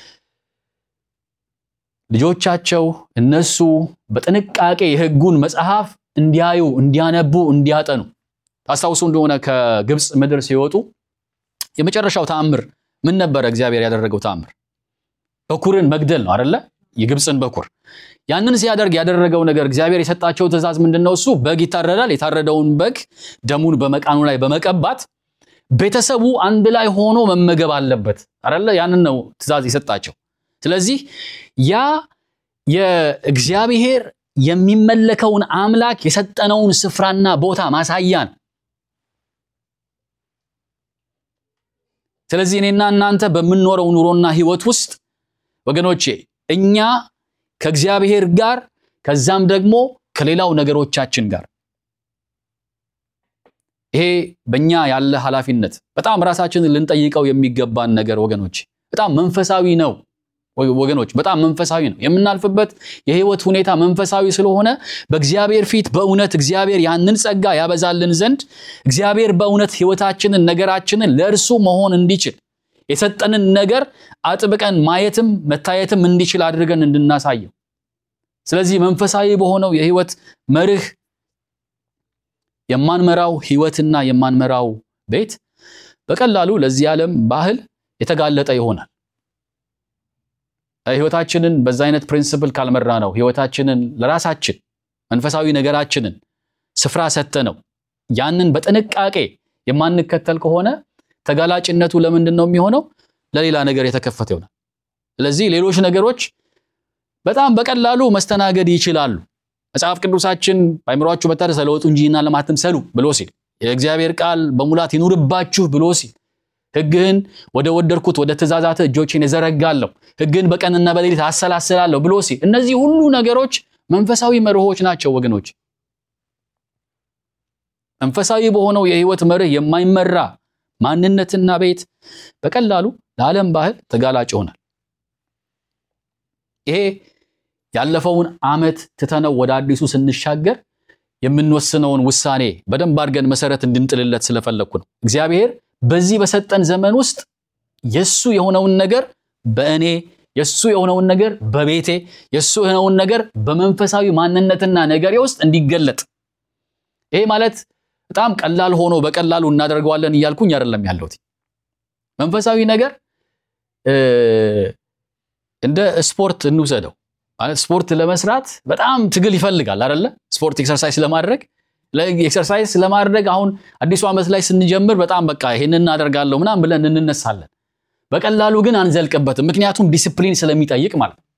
ልጆቻቸው እነሱ በጥንቃቄ የሕጉን መጽሐፍ እንዲያዩ፣ እንዲያነቡ፣ እንዲያጠኑ ታስታውሱ እንደሆነ ከግብፅ ምድር ሲወጡ የመጨረሻው ተአምር ምን ነበረ? እግዚአብሔር ያደረገው ተአምር በኩርን መግደል ነው አደለ? የግብፅን በኩር ያንን ሲያደርግ ያደረገው ነገር እግዚአብሔር የሰጣቸው ትእዛዝ ምንድን ነው? እሱ በግ ይታረዳል። የታረደውን በግ ደሙን በመቃኑ ላይ በመቀባት ቤተሰቡ አንድ ላይ ሆኖ መመገብ አለበት አደለ? ያንን ነው ትእዛዝ የሰጣቸው። ስለዚህ ያ የእግዚአብሔር የሚመለከውን አምላክ የሰጠነውን ስፍራና ቦታ ማሳያ ነው። ስለዚህ እኔና እናንተ በምንኖረው ኑሮና ህይወት ውስጥ ወገኖቼ እኛ ከእግዚአብሔር ጋር ከዛም ደግሞ ከሌላው ነገሮቻችን ጋር ይሄ በእኛ ያለ ኃላፊነት በጣም ራሳችንን ልንጠይቀው የሚገባን ነገር ወገኖች በጣም መንፈሳዊ ነው። ወገኖች በጣም መንፈሳዊ ነው። የምናልፍበት የህይወት ሁኔታ መንፈሳዊ ስለሆነ በእግዚአብሔር ፊት በእውነት እግዚአብሔር ያንን ጸጋ ያበዛልን ዘንድ እግዚአብሔር በእውነት ህይወታችንን ነገራችንን ለእርሱ መሆን እንዲችል የሰጠንን ነገር አጥብቀን ማየትም መታየትም እንዲችል አድርገን እንድናሳየው። ስለዚህ መንፈሳዊ በሆነው የህይወት መርህ የማንመራው ህይወትና የማንመራው ቤት በቀላሉ ለዚህ ዓለም ባህል የተጋለጠ ይሆናል። ህይወታችንን በዛ አይነት ፕሪንስፕል ካልመራ ነው ህይወታችንን ለራሳችን መንፈሳዊ ነገራችንን ስፍራ ሰጥተ ነው ያንን በጥንቃቄ የማንከተል ከሆነ ተጋላጭነቱ ለምንድን ነው የሚሆነው? ለሌላ ነገር የተከፈተ ይሆናል። ስለዚህ ሌሎች ነገሮች በጣም በቀላሉ መስተናገድ ይችላሉ። መጽሐፍ ቅዱሳችን በአእምሯችሁ መታደስ ተለወጡ እንጂና ለማትምሰሉ ብሎ ሲል የእግዚአብሔር ቃል በሙላት ይኑርባችሁ ብሎ ሲል ሕግህን ወደ ወደድኩት ወደ ትእዛዛት እጆቼን እዘረጋለሁ፣ ሕግህን በቀንና በሌሊት አሰላስላለሁ ብሎ ሲል እነዚህ ሁሉ ነገሮች መንፈሳዊ መርሆች ናቸው ወገኖች። መንፈሳዊ በሆነው የህይወት መርህ የማይመራ ማንነትና ቤት በቀላሉ ለዓለም ባህል ተጋላጭ ይሆናል። ይሄ ያለፈውን ዓመት ትተነው ወደ አዲሱ ስንሻገር የምንወስነውን ውሳኔ በደንብ አድርገን መሰረት እንድንጥልለት ስለፈለግኩ ነው። እግዚአብሔር በዚህ በሰጠን ዘመን ውስጥ የሱ የሆነውን ነገር በእኔ የሱ የሆነውን ነገር በቤቴ የሱ የሆነውን ነገር በመንፈሳዊ ማንነትና ነገሬ ውስጥ እንዲገለጥ ይሄ ማለት በጣም ቀላል ሆኖ በቀላሉ እናደርገዋለን እያልኩኝ አይደለም ያለሁት። መንፈሳዊ ነገር እንደ ስፖርት እንውሰደው። ማለት ስፖርት ለመስራት በጣም ትግል ይፈልጋል አይደለ? ስፖርት ኤክሰርሳይዝ ለማድረግ ኤክሰርሳይዝ ለማድረግ አሁን አዲሱ ዓመት ላይ ስንጀምር በጣም በቃ ይሄንን እናደርጋለሁ ምናምን ብለን እንነሳለን። በቀላሉ ግን አንዘልቅበትም። ምክንያቱም ዲስፕሊን ስለሚጠይቅ ማለት ነው።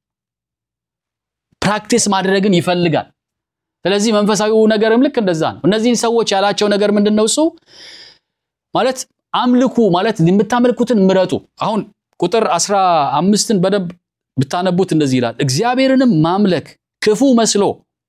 ፕራክቲስ ማድረግን ይፈልጋል። ስለዚህ መንፈሳዊው ነገርም ልክ እንደዛ ነው። እነዚህን ሰዎች ያላቸው ነገር ምንድን ነው? እሱ ማለት አምልኩ ማለት የምታመልኩትን ምረጡ። አሁን ቁጥር አስራ አምስትን በደንብ ብታነቡት እንደዚህ ይላል፣ እግዚአብሔርንም ማምለክ ክፉ መስሎ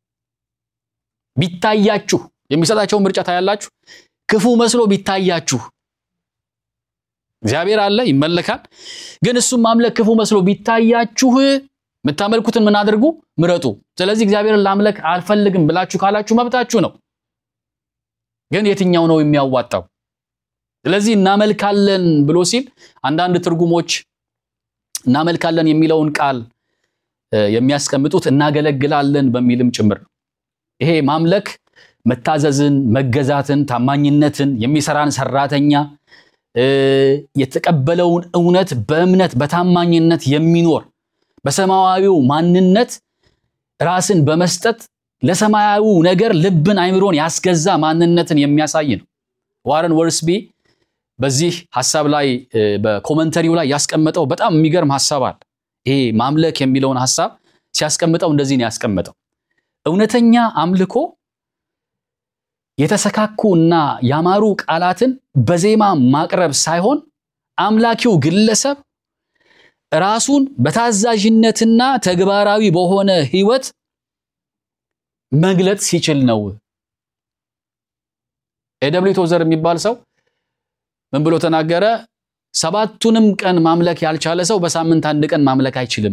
ቢታያችሁ የሚሰጣቸውን ምርጫ ታያላችሁ። ክፉ መስሎ ቢታያችሁ እግዚአብሔር አለ ይመለካል፣ ግን እሱም ማምለክ ክፉ መስሎ ቢታያችሁ የምታመልኩትን ምን አድርጉ? ምረጡ። ስለዚህ እግዚአብሔርን ላምለክ አልፈልግም ብላችሁ ካላችሁ መብታችሁ ነው። ግን የትኛው ነው የሚያዋጣው? ስለዚህ እናመልካለን ብሎ ሲል አንዳንድ ትርጉሞች እናመልካለን የሚለውን ቃል የሚያስቀምጡት እናገለግላለን በሚልም ጭምር ነው። ይሄ ማምለክ መታዘዝን፣ መገዛትን፣ ታማኝነትን፣ የሚሰራን ሰራተኛ የተቀበለውን እውነት በእምነት በታማኝነት የሚኖር በሰማያዊው ማንነት ራስን በመስጠት ለሰማያዊው ነገር ልብን አይምሮን ያስገዛ ማንነትን የሚያሳይ ነው። ዋረን ወርስቢ በዚህ ሐሳብ ላይ በኮመንተሪው ላይ ያስቀመጠው በጣም የሚገርም ሐሳብ አለ። ይሄ ማምለክ የሚለውን ሐሳብ ሲያስቀምጠው እንደዚህ ነው ያስቀመጠው። እውነተኛ አምልኮ የተሰካኩ እና ያማሩ ቃላትን በዜማ ማቅረብ ሳይሆን አምላኪው ግለሰብ ራሱን በታዛዥነትና ተግባራዊ በሆነ ሕይወት መግለጥ ሲችል ነው። ኤደብሊው ቶዘር የሚባል ሰው ምን ብሎ ተናገረ? ሰባቱንም ቀን ማምለክ ያልቻለ ሰው በሳምንት አንድ ቀን ማምለክ አይችልም።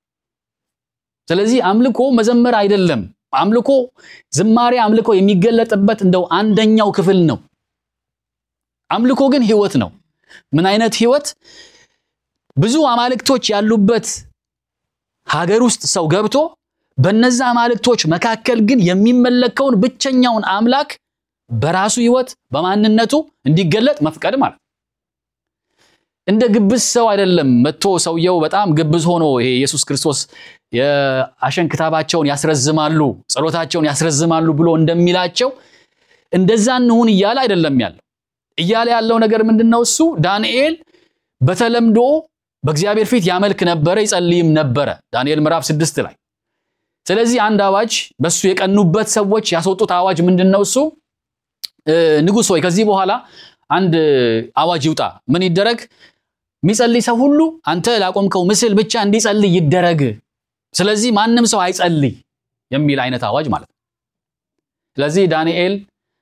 ስለዚህ አምልኮ መዘመር አይደለም። አምልኮ ዝማሬ አምልኮ የሚገለጥበት እንደው አንደኛው ክፍል ነው። አምልኮ ግን ሕይወት ነው። ምን አይነት ሕይወት? ብዙ አማልክቶች ያሉበት ሀገር ውስጥ ሰው ገብቶ በነዛ አማልክቶች መካከል ግን የሚመለከውን ብቸኛውን አምላክ በራሱ ሕይወት በማንነቱ እንዲገለጥ መፍቀድ ማለት እንደ ግብዝ ሰው አይደለም። መጥቶ ሰውየው በጣም ግብዝ ሆኖ ይሄ ኢየሱስ ክርስቶስ የአሸን ክታባቸውን ያስረዝማሉ፣ ጸሎታቸውን ያስረዝማሉ ብሎ እንደሚላቸው እንደዛ እንሁን እያለ አይደለም ያለው። እያለ ያለው ነገር ምንድን ነው? እሱ ዳንኤል በተለምዶ በእግዚአብሔር ፊት ያመልክ ነበረ፣ ይጸልይም ነበረ ዳንኤል ምዕራፍ ስድስት ላይ። ስለዚህ አንድ አዋጅ በሱ የቀኑበት ሰዎች ያስወጡት አዋጅ ምንድን ነው? እሱ ንጉሥ ሆይ ከዚህ በኋላ አንድ አዋጅ ይውጣ። ምን ይደረግ? የሚጸልይ ሰው ሁሉ አንተ ላቆምከው ምስል ብቻ እንዲጸልይ ይደረግ። ስለዚህ ማንም ሰው አይጸልይ የሚል አይነት አዋጅ ማለት ነው። ስለዚህ ዳንኤል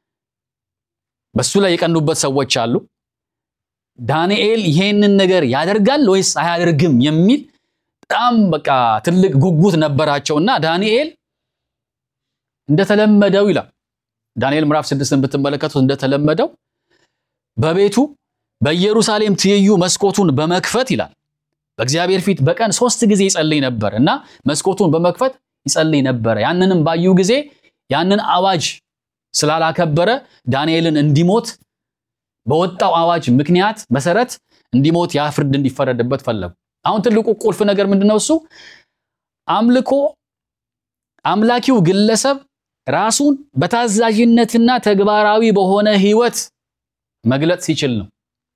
በሱ ላይ የቀኑበት ሰዎች አሉ። ዳንኤል ይሄንን ነገር ያደርጋል ወይስ አያደርግም የሚል በጣም በቃ ትልቅ ጉጉት ነበራቸውና ዳንኤል እንደተለመደው ይላል ዳንኤል ምዕራፍ ስድስትን ብትመለከቱት እንደተለመደው በቤቱ በኢየሩሳሌም ትይዩ መስኮቱን በመክፈት ይላል በእግዚአብሔር ፊት በቀን ሶስት ጊዜ ይጸልይ ነበር እና መስኮቱን በመክፈት ይጸልይ ነበረ። ያንንም ባዩ ጊዜ ያንን አዋጅ ስላላከበረ ዳንኤልን እንዲሞት በወጣው አዋጅ ምክንያት መሰረት እንዲሞት ያ ፍርድ እንዲፈረድበት ፈለጉ። አሁን ትልቁ ቁልፍ ነገር ምንድነው? እሱ አምልኮ አምላኪው ግለሰብ ራሱን በታዛዥነትና ተግባራዊ በሆነ ሕይወት መግለጥ ሲችል ነው።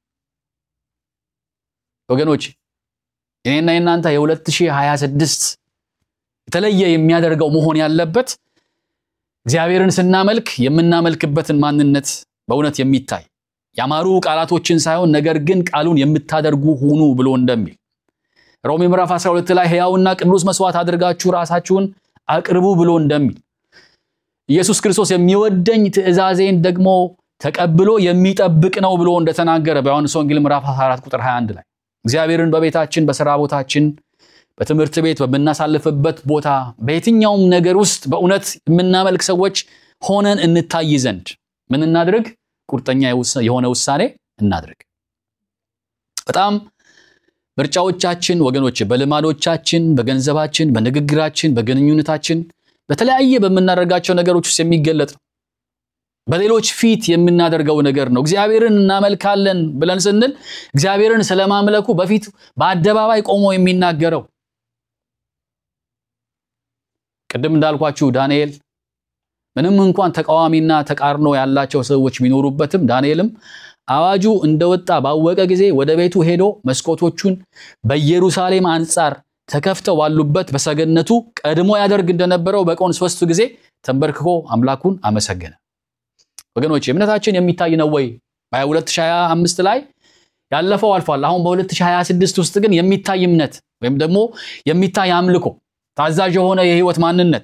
ወገኖች እኔና የናንተ የ2026 የተለየ የሚያደርገው መሆን ያለበት እግዚአብሔርን ስናመልክ የምናመልክበትን ማንነት በእውነት የሚታይ ያማሩ ቃላቶችን ሳይሆን ነገር ግን ቃሉን የምታደርጉ ሁኑ ብሎ እንደሚል ሮሜ ምዕራፍ 12 ላይ ሕያውና ቅዱስ መስዋዕት አድርጋችሁ ራሳችሁን አቅርቡ ብሎ እንደሚል ኢየሱስ ክርስቶስ የሚወደኝ ትእዛዜን ደግሞ ተቀብሎ የሚጠብቅ ነው ብሎ እንደተናገረ በዮሐንስ ወንጌል ምዕራፍ 14 ቁጥር 21 ላይ እግዚአብሔርን በቤታችን፣ በስራ ቦታችን፣ በትምህርት ቤት፣ በምናሳልፍበት ቦታ፣ በየትኛውም ነገር ውስጥ በእውነት የምናመልክ ሰዎች ሆነን እንታይ ዘንድ ምን እናድርግ? ቁርጠኛ የሆነ ውሳኔ እናድርግ። በጣም ምርጫዎቻችን ወገኖች፣ በልማዶቻችን፣ በገንዘባችን፣ በንግግራችን፣ በግንኙነታችን፣ በተለያየ በምናደርጋቸው ነገሮች ውስጥ የሚገለጥ ነው። በሌሎች ፊት የምናደርገው ነገር ነው። እግዚአብሔርን እናመልካለን ብለን ስንል እግዚአብሔርን ስለማምለኩ በፊት በአደባባይ ቆሞ የሚናገረው ቅድም እንዳልኳችሁ ዳንኤል ምንም እንኳን ተቃዋሚና ተቃርኖ ያላቸው ሰዎች ቢኖሩበትም ዳንኤልም አዋጁ እንደወጣ ባወቀ ጊዜ ወደ ቤቱ ሄዶ መስኮቶቹን በኢየሩሳሌም አንጻር ተከፍተው ባሉበት በሰገነቱ ቀድሞ ያደርግ እንደነበረው በቀን ሶስት ጊዜ ተንበርክኮ አምላኩን አመሰገነ። ወገኖች እምነታችን የሚታይ ነው ወይ? በ2025 ላይ ያለፈው አልፏል። አሁን በ2026 ውስጥ ግን የሚታይ እምነት ወይም ደግሞ የሚታይ አምልኮ፣ ታዛዥ የሆነ የህይወት ማንነት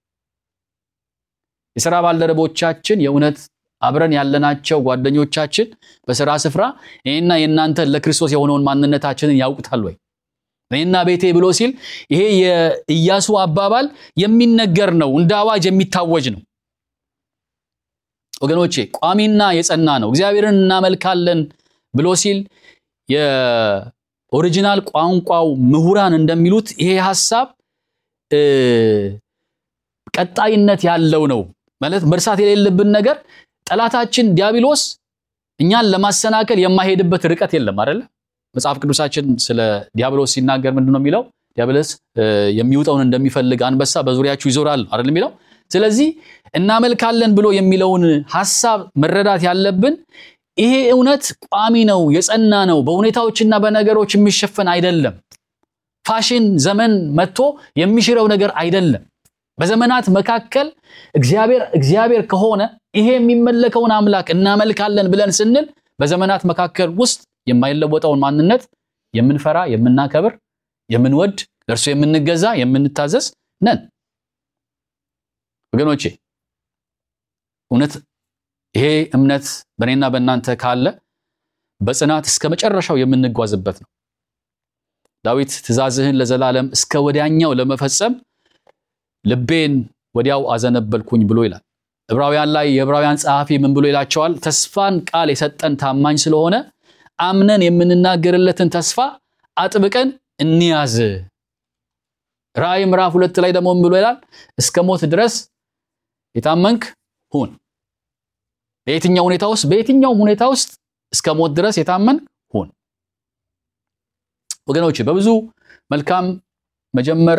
የሥራ ባልደረቦቻችን የእውነት አብረን ያለናቸው ጓደኞቻችን በሥራ ስፍራ ይህና የእናንተ ለክርስቶስ የሆነውን ማንነታችንን ያውቁታል ወይ? እኔና ቤቴ ብሎ ሲል ይሄ የኢያሱ አባባል የሚነገር ነው፣ እንደ አዋጅ የሚታወጅ ነው። ወገኖቼ ቋሚና የጸና ነው። እግዚአብሔርን እናመልካለን ብሎ ሲል የኦሪጂናል ቋንቋው ምሁራን እንደሚሉት ይሄ ሐሳብ ቀጣይነት ያለው ነው ማለት መርሳት የሌለብን ነገር ጠላታችን ዲያብሎስ እኛን ለማሰናከል የማይሄድበት ርቀት የለም አይደለ? መጽሐፍ ቅዱሳችን ስለ ዲያብሎስ ሲናገር ምንድን ነው የሚለው? ዲያብሎስ የሚውጠውን እንደሚፈልግ አንበሳ በዙሪያችሁ ይዞራል አይደል የሚለው። ስለዚህ እናመልካለን ብሎ የሚለውን ሐሳብ መረዳት ያለብን ይሄ እውነት ቋሚ ነው፣ የጸና ነው፣ በሁኔታዎችና በነገሮች የሚሸፈን አይደለም። ፋሽን ዘመን መጥቶ የሚሽረው ነገር አይደለም። በዘመናት መካከል እግዚአብሔር እግዚአብሔር ከሆነ ይሄ የሚመለከውን አምላክ እናመልካለን ብለን ስንል በዘመናት መካከል ውስጥ የማይለወጠውን ማንነት የምንፈራ፣ የምናከብር፣ የምንወድ፣ ለእርሱ የምንገዛ፣ የምንታዘዝ ነን። ወገኖቼ እውነት ይሄ እምነት በእኔና በእናንተ ካለ በጽናት እስከ መጨረሻው የምንጓዝበት ነው። ዳዊት ትእዛዝህን ለዘላለም እስከ ወዲያኛው ለመፈጸም ልቤን ወዲያው አዘነበልኩኝ ብሎ ይላል። ዕብራውያን ላይ የዕብራውያን ጸሐፊ ምን ብሎ ይላቸዋል? ተስፋን ቃል የሰጠን ታማኝ ስለሆነ አምነን የምንናገርለትን ተስፋ አጥብቀን እንያዝ። ራእይ ምዕራፍ ሁለት ላይ ደግሞ ምን ብሎ ይላል? እስከ ሞት ድረስ የታመንክ ሁን። በየትኛው ሁኔታ ውስጥ በየትኛውም ሁኔታ ውስጥ እስከ ሞት ድረስ የታመንክ ሁን። ወገኖች በብዙ መልካም መጀመር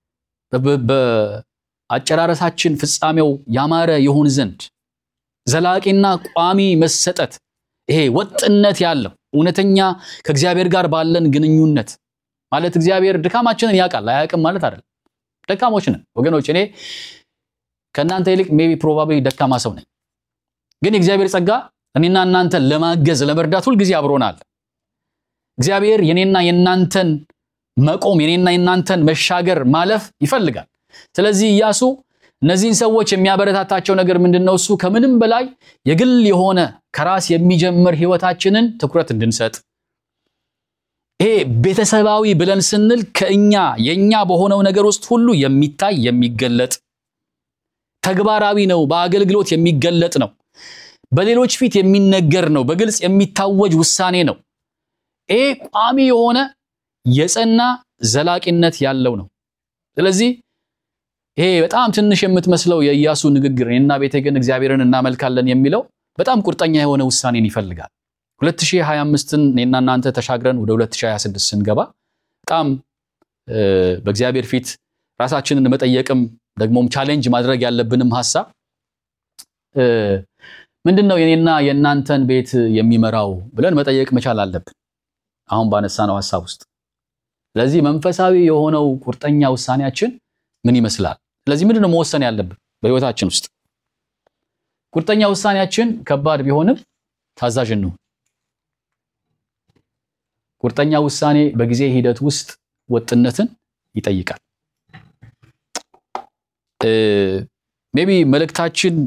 በአጨራረሳችን ፍጻሜው ያማረ ይሆን ዘንድ ዘላቂና ቋሚ መሰጠት ይሄ ወጥነት ያለው እውነተኛ ከእግዚአብሔር ጋር ባለን ግንኙነት ማለት እግዚአብሔር ድካማችንን ያውቃል። አያውቅም ማለት አይደለም። ደካሞች ነን ወገኖች። እኔ ከእናንተ ይልቅ ሜቢ ፕሮባብሊ ደካማ ሰው ነኝ። ግን የእግዚአብሔር ጸጋ እኔና እናንተን ለማገዝ ለመርዳት ሁልጊዜ አብሮናል። እግዚአብሔር የኔና የእናንተን መቆም የኔና የእናንተን መሻገር ማለፍ ይፈልጋል። ስለዚህ ኢያሱ እነዚህን ሰዎች የሚያበረታታቸው ነገር ምንድን ነው? እሱ ከምንም በላይ የግል የሆነ ከራስ የሚጀምር ህይወታችንን ትኩረት እንድንሰጥ ይሄ ቤተሰባዊ ብለን ስንል ከእኛ የእኛ በሆነው ነገር ውስጥ ሁሉ የሚታይ የሚገለጥ ተግባራዊ ነው። በአገልግሎት የሚገለጥ ነው። በሌሎች ፊት የሚነገር ነው። በግልጽ የሚታወጅ ውሳኔ ነው። ይሄ ቋሚ የሆነ የጸና ዘላቂነት ያለው ነው። ስለዚህ ይሄ በጣም ትንሽ የምትመስለው የኢያሱ ንግግር እኔና ቤቴ ግን እግዚአብሔርን እናመልካለን የሚለው በጣም ቁርጠኛ የሆነ ውሳኔን ይፈልጋል። 2025ን እኔና እናንተ ተሻግረን ወደ 2026 ስንገባ በጣም በእግዚአብሔር ፊት ራሳችንን መጠየቅም ደግሞም ቻሌንጅ ማድረግ ያለብንም ሀሳብ ምንድን ነው የኔና የእናንተን ቤት የሚመራው ብለን መጠየቅ መቻል አለብን። አሁን ባነሳነው ሀሳብ ውስጥ ስለዚህ መንፈሳዊ የሆነው ቁርጠኛ ውሳኔያችን ምን ይመስላል? ስለዚህ ምንድን ነው መወሰን ያለብን በህይወታችን ውስጥ? ቁርጠኛ ውሳኔያችን ከባድ ቢሆንም ታዛዥ እንሁን። ቁርጠኛ ውሳኔ በጊዜ ሂደት ውስጥ ወጥነትን ይጠይቃል። ሜቢ መልእክታችን